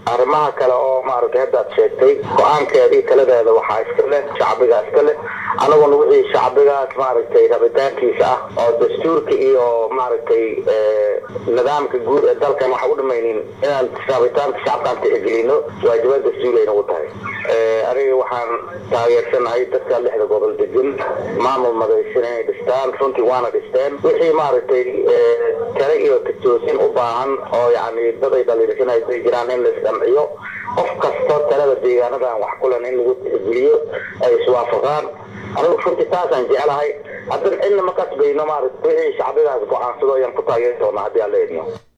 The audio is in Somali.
arrimaha kale oo maaragtay haddaad sheegtay go-aankeeda iyo taladeeda waxaa iska leh shacbiga iska leh anaguna wixii shacbigaas maaragtay rabitaankiisa ah oo dastuurka iyo maaragtay nidaamka guud ee dalkan waxa u dhamaynin inaan rabitaanka shacabkaan tixgelino waajibaad dastuuri ay nagu tahay aniga waxaan taageersanahay dadka lixda gobol degan maamul madaysan inay dhistaan runtii waana dhisteen wixii maaragtay tale iyo titoosin u baahan oo yani dad ay dhaliilsanay ay jiraan in la isdhanciyo qof kasto talada deegaanadan wax kulen in lagu tixgeliyo ay iswaafaqaan anigu runtii taasaan jeclahay haddana cidna ma kasbayno maaragta wixii shacbigaas go-aansado ayaan ku taageeri doonaa haddii aan la idmo